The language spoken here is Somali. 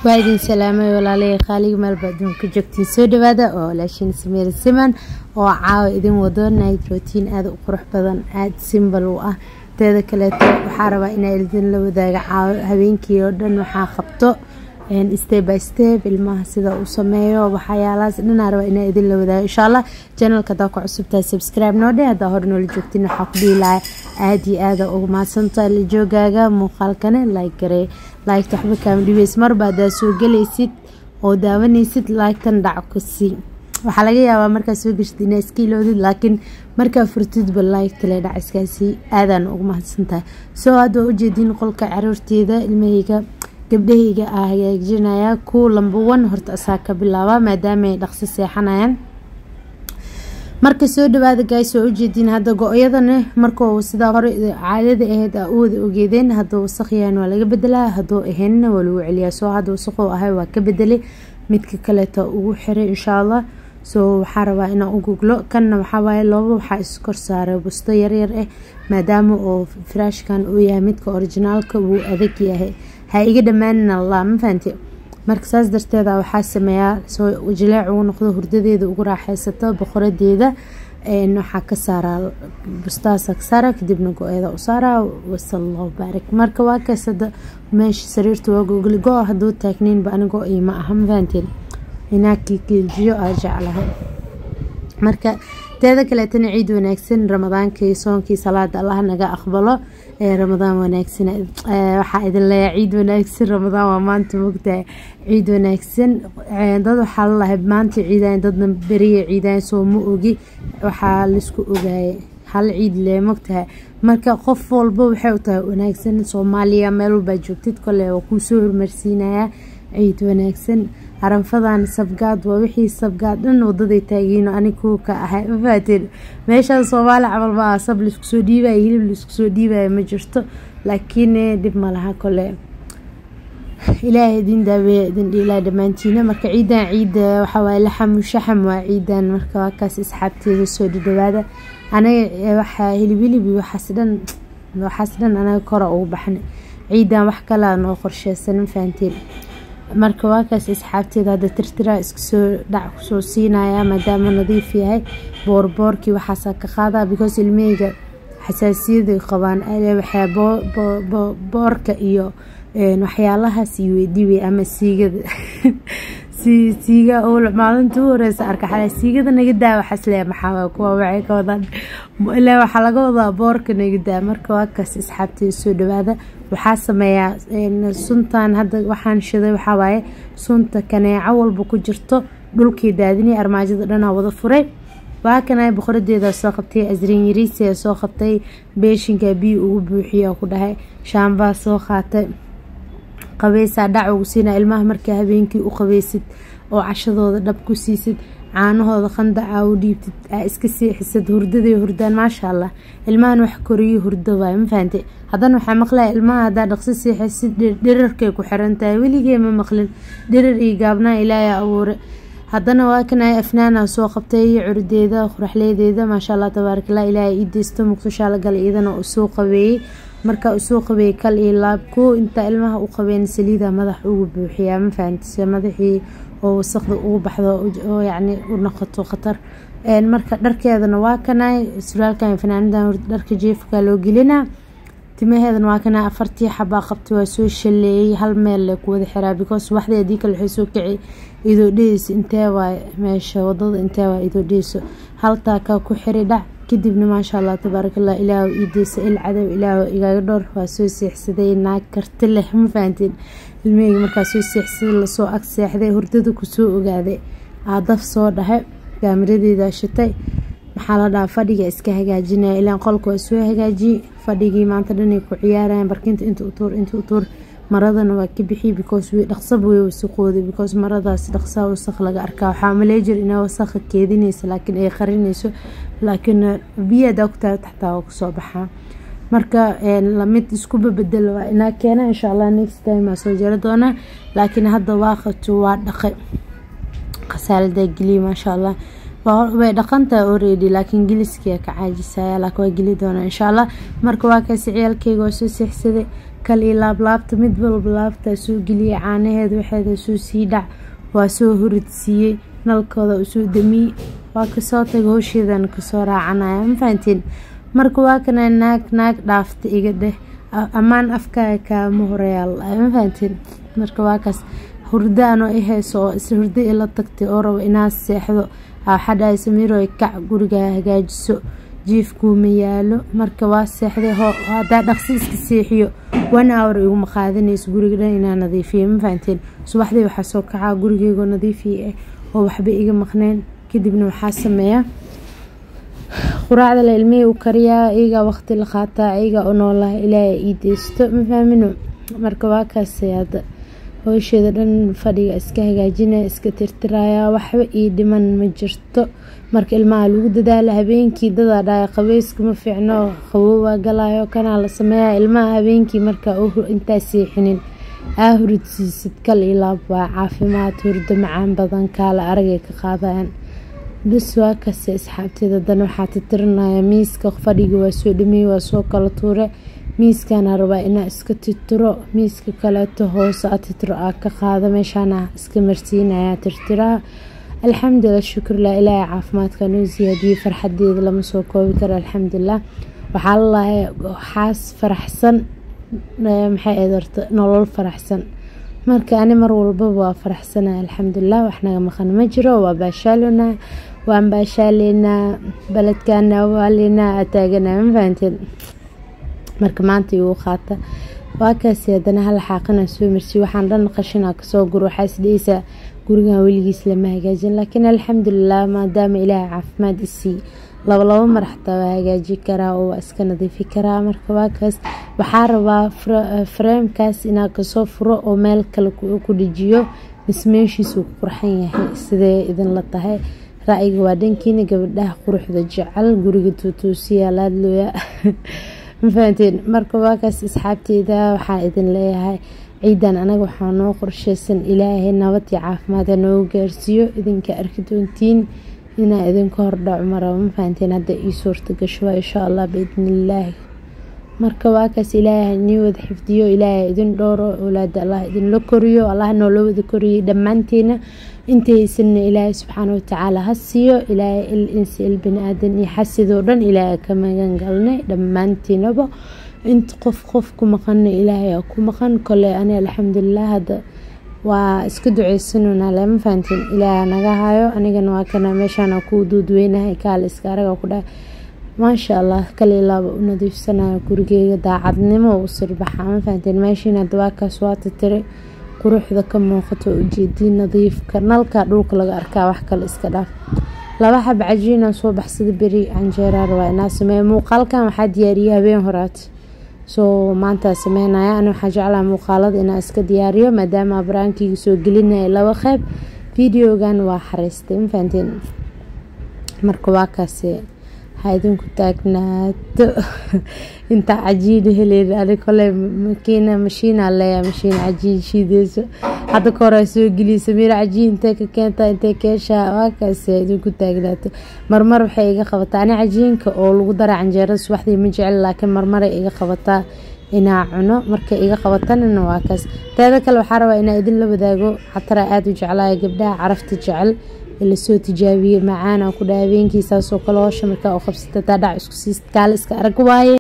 waa idin salaamay walaalaya qaaliga meelba adduunka joogtiin soo dhawaada oo walaashiin sameer siman oo caawa idin wado night rotiin aada u qurux badan aada simbal u ah teeda kaleeto waxaa rabaa inaa idin la wadaaga caawo habeenkii oo dhan waxaa qabto step by step ilmaha sida uu sameeyo waxyaalahaas dhanaa rabaa inaa idin la wadaago insha allah janalka hadaa ku cusubtahay subscribe noo dhe hadaa hore noola joogtiin waxaa ku dhihi lahaa aada iyo aada ugu mahadsantaha la joogaaga muuqaalkane like garee laygta waxba kaama dhibeys marba hadaa soo gelaysid oo daawanaysid laygtan dhac ku sii waxaa laga yaabaa markaa soo geshid inaa iska iloodid laakiin markaa furtidba laygtale dhac iskaasii aadaan ugu mahadsantahay soo hadda waa ujeediin qolka caruurteeda ilmahayga gabdhahayga aa hagaajinaya kuwa lamba one horta asaa ka bilaaba maadaama ay dhaqso seexanayaan marka soo dhawaada gays waa ujeediin hadda go-yadana markuu sidaa hore caadada ahayd aa u wada ogeedeen hadduu wasaqyahan waa laga bedelaa hadduu ahaynna waa lagu celiyaa soo hadda wasaquu ahay waa ka bedelay midka kaleeta ugu xiray insha allah soo waxaa rabaa inaan u guglo kanna waxawaaye looba waxaa iskor saaray busto yaryar ah maadaama oo firaashkan uu yahay midka orijinaalka wuu adag yahay ha iga dhammaanina allah ma fahanti marka saas darteeda waxaa sameeyaa soo jileec ugu noqdo hurdadeeda ugu raaxeysato boqoradeeda waxaa ka saaraa bustahaasa ka saara kadibna go-eeda u saaraa wasallahu baarik marka waa kaasada meesha sariirta waa gogli go hadduu taagniinba anigo ima aha ma fahanteen inaa kiikiijiyo aa jeclahay marka teeda kaleetana ciid wanaagsan ramadaankii soonkii salaada allah naga aqbalo ramadaan wanaagsan waxaa idin leeyaa ciid wanaagsan ramadaan waa maanta mogtahay ciid wanaagsan dad waxaa lalahay maanta ciidayan dadna beriya ciidayan soo ma ogi waxaa laisku ogaayay hal ciid lee mogtahay marka qof walba waxay u tahay wanaagsan soomaaliya meel walbaa joogtid kole waa kuu soo hormarsiinayaa ciid wanaagsan haranfadan sabgaad waa wixii sabgaad dhan wadaday taagiino anig kuwa ka ahay mafaateen meeshaan soomaali camal ma aha sab laisku soo dhiibaya hilib laisku soo dhiibaya ma jirto laakiin dhib ma laha kole ilaahay idin daaweeya idin dhiilaa dhammaantiina marka ciidan ciida waxawaaye laxamu shaxam waa ciidan marka waa kaas asxaabteeda soo dhadhawaada anaga waxaa hilib hilib iyo waxaas dhan waxaas dhan anaga kora ugu baxna ciidan wax kalaa noo qorsheysan ma fahanteen marka waa kaas asxaabteeda hadda tirtiraa iska soo dhac kusoo siinaya maadaama nadiif yahay boorboorkii waxaasaa ka qaadaa because ilmeyga xasaasiyaday qabaan waxaa boorka iyo waxyaalahaas iyo weydhiwey ama siigada siiga maalinta u horeysa arka xale siigada naga daa waxaas lee maxaa kuwa waxay ka wadaan ilaa waxaa laga wadaa boorka naga daa marka waa kaas asxaabteeda soo dhawaada waxaa sameeyaa suntan hadda waxaan shiday waxaa waaye sunta kaneeco walba ku jirto dhulkii daadinay armaajada dhanaa wada furay waa kana boqoradeeda soo qabtay asrin yariisia soo qabtay beeshinka biyo ugu buuxiya ku dhahay shaambaa soo qaatay qabeysaa dhac ugu siina ilmaha markaa habeenkii u qabeysid oo cashadooda dhab ku siisid caanahooda qandaca u dhiibtid aa iska seexisad hurdaday hurdaan maasha allah ilmahan wax koriyo hurdo waay ma fahante haddana waxaa maqlaya ilmaha haddaa dhaqso seexisid dhirarkay ku xirantahay weligee ma maqlin dhirar iyo gaabnaa ilaaha abuure haddana waa kana afnaana soo qabtay curdeeda quraxleedeeda maasha allah tabaarakallah ilaahay ii deysto muqdishaa la galay iyadana uu soo qabeeyey marka usoo qabeeyey kal iyo laab koo intaa ilmaha u qabeen saliida madax ugu buuxiyaa ma fahantise madaxii oo wasaqda ugu baxdo oo yacni u noqoto khatar marka dharkeedana waa kanay suraalkan fanaanidan dharka jeefka loo gelinaa timaheedana waa kana afartii xabaa qabtay waa soo shaleeyey hal meel le ku wada xiraa because waxdii haddii kale waxay soo kici idoo dheheyso intee waay meesha wadada intee waay idoo dheheyso haltaakaa ku xiray dhac kadibna maasha allah tabaarakallah ilaahu ii deysa il cadow ilaahu igaaga dhowr waa soo seexsaday naag karti leh ma fahanteen ilmaheyga markaa soo seexsaday lasoo ag seexday hurdada kusoo ogaaday aadaf soo dhahay kaamiradeeda shitay maxaa la dhahaa fadhiga iska hagaajinaya ilaan qolka waa soo hagaajiyey fadhigii maanta dhanay ku ciyaarayan barkinta inta utuur inta utuur maradana waa ka bixiyey because way dhaqsaba way wasaqooday because maradaas dhaqsaa wasaq laga arkaa waxaa maleejir inay wasaqa keedinaysa laakiin ay qarinayso laakiin biyo hadaa ku tahay taxtaa waa kusoo baxaa marka lamid iskuba bedel waa inaa keena insha allah next time aa soo jari doonaa laakiin hadda waaqato waa dhaqay khasaaladaa geliye maasha allah way dhaqantahay already laakiin geliskiia ka caajisaya laakiin waa geli doonaa insha allah marka waa kaasi ciyaalkeyga waa soo seexsaday kal iyo laablaabta mid walba laabtaa soo geliyay caanaheeda waxeeda soo sii dhac waa soo huridsiiyey nalkooda usoo damiyey waa kasoo taga howsheedana kasoo raacanaya ma fahantiin marka waa kana naag naag dhaafta iga dheh ammaan afkaaga kaama horeyaal ma fahantiin marka waa kaas hurdo anoo i hayso oo is hurdo ila tagtay oo rabo inaad seexdo waxaa dhahay samiiro kac gurigaa hagaajiso jiifkuuma yaalo marka waa seexday hadaa dhaqsi iska seexiyo one hour iguma qaadanayso guriga dhan inaa nadiifiyo ma fahanteen subaxdii waxaa soo kacaa gurigeygoo nadiifiya ah oo waxba iga maqneen kadibna waxaa sameeyaa quraacda la ilmihii u kariyaa iyagaa waqti la qaataa iyagaa u noolaha ilaaha ii deysto ma fahmino marka waa kaasay hadda howsheeda dhan fadhiga iska hagaajinaya iska tirtiraya waxba ii dhiman ma jirto marka ilmaha lagu dadaala habeenkii dadaa dhaaya qabeyska ma fiicno qabowaa galayo kanaa la sameeya ilmaha habeenkii markaa intaa seexinin aa huridsiisid kal iyo laab waa caafimaad hurdo macaan badan kaala aragay ka qaadayaan bis waa kase asxaabteeda dana waxaa titirinaya miiska fadhiga waa soo dhameeyey waa soo kala tuure miiskana rabaa inaa iska titiro miiska kaleeto hoose a titiro aa ka qaado meeshaana iska marsiinaya tirtiraha alxamdulilah shukurlah ilaahay caafimaadka noo siyaadiyey farxadeeda lama soo koobi karo alxamdulilah waxaa lalahay waxaas faraxsan maxay eedarta nolol faraxsan marka ani mar walbaba waa faraxsana alxamdulilah waxnaga maqan ma jiro waa baashaalona waan baashaaleynaa baledkana waaleynaa ataaganaa ma fahanteen marka maanta igu qaata waa kaasi haddana hal xaaqana soo marsiy waxaan dhan qashina kasoo gur waxaa isdheysaa gurigan weligiis lama hagaajin laakiin alxamdulilah maadaama ilaahay caafimaad isii laba labo mar xataa waa hagaaji karaa oo waa iska nadiifi karaa marka waa kaas waxaa rabaa fareemkaas inaa kasoo furo oo meel kale ku dhejiyo mismeeshiisuu ku qurxan yahay sidee idinla tahay ra-yiga waa dhankiina gabadhaha quruxda jecel guriga tuutuusiya laadlooya ma fahanteen marka waakaas asxaabteyda waxaa idin leeyahay ciidan anaga waxaa noo qorsheysan ilaahay nabad iyo caafimaad ha noogu gaarsiiyo idinka arki doontiin inaa idinka hordhaco maraba ma fahanteen hadda ii suurta gasho waa insha allah biidnillaahi marka waakaas ilaahay nii wada xifdiyo ilaahay idin dhowro owlaada allah idinla koriyo allah noola wada koriyay dhammaanteena intaysanna ilaahay subxaana watacaala ha siiyo ilaahay il insi il bani aadan iyo xasidoo dhan ilaahay ka magan galnay dhammaantiinaba inta qof qof ku maqana ilaahay ku maqan kole ani alxamdulilah hadda waa iska duceysanona lama fahantiin ilaaha naga hayo anigana waa kana meeshaana ku duudweynahay kaale iska araga ku dhaha maasha allah kale ilaaba u nadiifsanayo gurigeyga daacadnimo u sirbaxa ma fahanteen meeshiina dawaakaas waa titire quruxda ka muuqato ujeediin nadiifka nalka dhulka laga arkaa wax kale iska dhaaf laba xab cajiina soo baxsada beri canjeeraa rabaa inaa sameeya muuqaalkan waxaa diyaariyay habeen horaat soo maantaa sameynaya ani waxaa jeclaa muuqaalada inaa iska diyaariyo maadaama baraankeyga soo gelinaya laba qeyb videogan waa xariistay ma fahanteen marka waa kaasi ha idinku taagnaato intaa cajiin heleyn ani kole makiina mashiina leeya mashiin cajiin shiideyso hadda ka hore soo geliya samiiro cajiin intee ka keenta intee keeshaa waa kaasi ha idinku taagnaato marmar waxay iga qabataa ani cajiinka oo lagu dara canjeerada subaxdii ma jecel laakiin marmaray iga qabataa inaa cuno markay iga qabatanina waa kaas teeda kale waxaa rabaa inaa idinla wadaago xatara aada u jeclaya gabdhaha carafta jecel lasoo tijaabiyey macaana ku dha habeenkii saasoo kale hoosha markaa u qabsata taa dhac isku siist kaale iska arag waaye